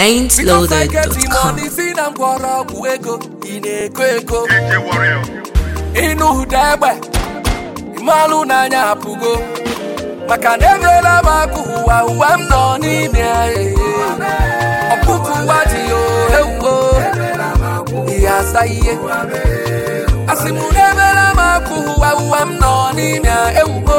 ain'tloaded.com. si na mgbọrọgwụ ego ị na-eko eko DJ Warrior. ịnụ ụda egbe ịmalụ n'anya apụgo maka na emeela m akụ ụwa ụwa m nọ n'ime ya, eh. ọkpụkụ ụwa dị ya ewuo ihe asa ihe asị m na emeela m akụ ụwa ụwa m nọ n'ime ya, ewuo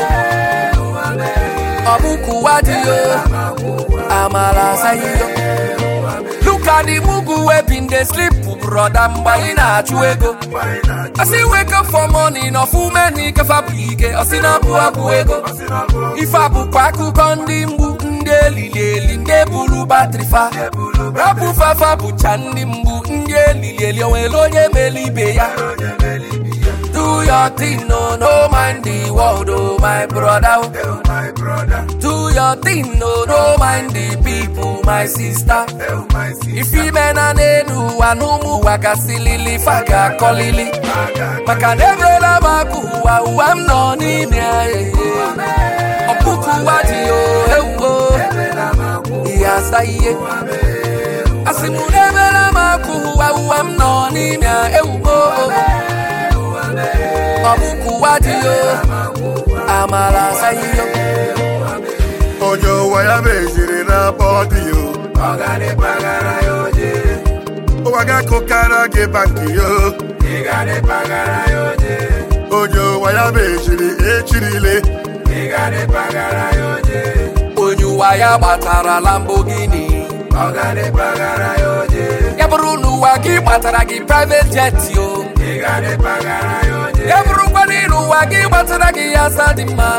ọkpụkụ ụwa dị ya amala asa ihe Look at the mugu wey been dey sleep broda mgbe anyị na-achụ ego Asị wake up for morning ọfụme na ikefa bụ ike ọsị na abụ abụ ego ife a bụkwa akụkọ ndị mgbu ndị elili eli ndị buru batrị fa rapụ fafa bụcha ndị mgbu ndị elili eli onwere onye mere ibe ya Do your thing, no, no mind the world, oh my brother. Do your thing, no, no mind the people, my sister. If you men and enu anumu wakasilili faga kolili maka na emeela m akụ ụwa ụwa m nọ n'ime ya eh. ọkpụkụ ụwa dị o ewuo ihe asa ihe asị m na emeela m akụ ụwa ụwa m nọ n'ime ya ewuo ọkpụkụ ụwa dị o amala asa ihe onye ụwa ya meziri na bọdị yo ụwa ga-akụkara gị bankị yo onye ụwa ya meziri echirile onye ụwa ya gbatara Lamborghini ya bụrụ na ụwa gị gbatara gị private jet o ya bụrụkwa na ịrụ ụwa gị gbatara gị ya asa dị mma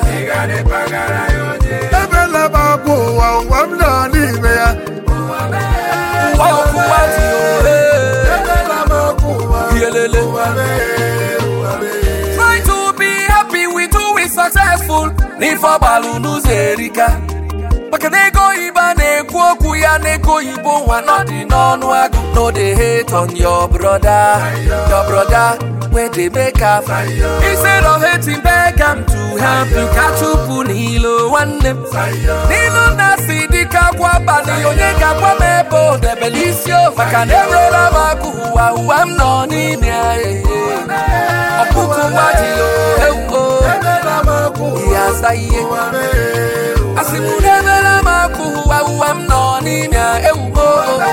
ebela m akwa ụwa ụwa m nọ n'ime ya ụwa ọkụwa dị o eh. ebela m akwa ụwa Iyelele. ụwa mee, ụwa mee. Try to be happy with who is successful n'ife ọgbalụ n'ụzọ erika maka na ego oyibo a na-ekwu okwu ya na ego oyibo nwa nọdị n'ọnụ agụ no dey hate on your brother your brother wey dey make am instead of hating beg am to help you ka chụpụ n'ilo nwanne m n'ilu na si dịka agwa abalị onye ga-agwa m ebe o debere isi o maka na enwere m akụ ụwa ụwa m nọ n'ime ya eh. ọkpụkụ nwa dị o ewuo ebela m akwa ihe asa ihe ụwa mee, ụwa asị m na emere m akụ ụwa ụwa m nọ n'ime ya ewuo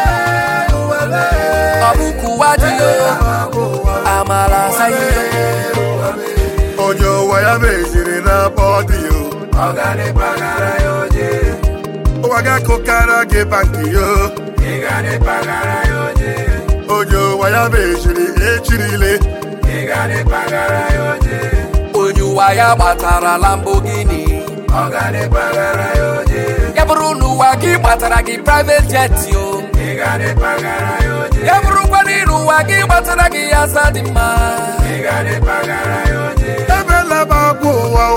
ọkpụkụ nwa dị o amala asa ihe onye ụwa ya meziri na bọdị yo ụwa ga-akụkara gị bankị yo onye ụwa ya meziri echirile onye ụwa ya gbatara Lamborghini ya bụrụ na ụwa gị gbatara gị private jet o ya bụrụkwa na ịrụ ụwa gị gbatara gị ya asa dị mma ebela m akwa ụwa